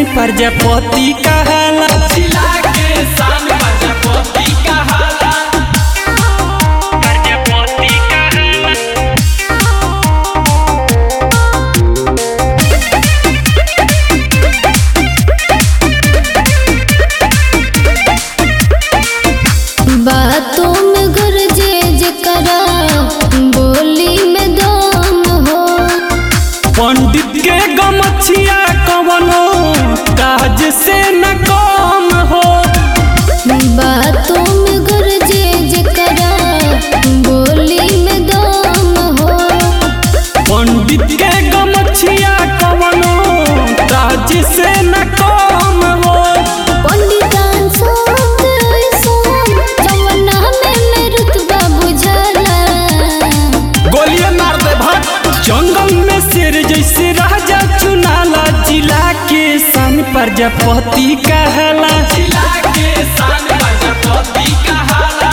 प्रजापति कहाला जिला के शान प्रजापति कहाला प्रजापति कहाला बातों में गरजे जकरा बोली में दम हो पंडित के गमछिया कवनो काज से न कम हो बातों में गरजे जकरा बोली में दम हो पंडित के गमछिया कवनो काज से न कम हो पंडितान सोत ऐसोन जवना में में रुतबा बुझला गोलियां मार दे भट जंगल में शेर जैसे राजा चुनाला जिला के सन प्रजापति कहला जिला के शान प्रजापति कहाला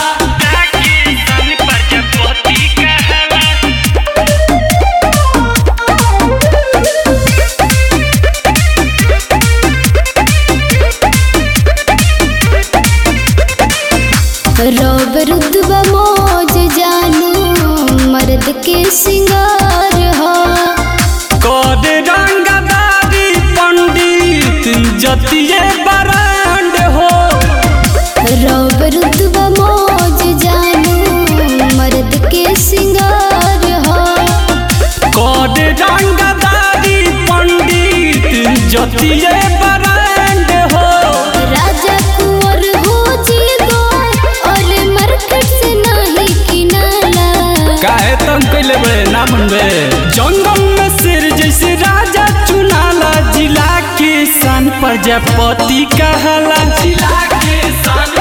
रौब रुतबा मौज जानू मर्द के सिंगार हो कद रंगदारी पंडित जतिये बरांड हो रौब रुतबा मौज जानू मर्द के सिंगार हो कद रंगदारी पंडित जतिये बरांड हो राजा कुंवर हो जीगो और मार्केट से नहीं किनाला काहे तंग कैले बे ना मनबे जंगल में शेर जैसे राजा चुनाला जिला के सन प्रजापति कहला जिला के शान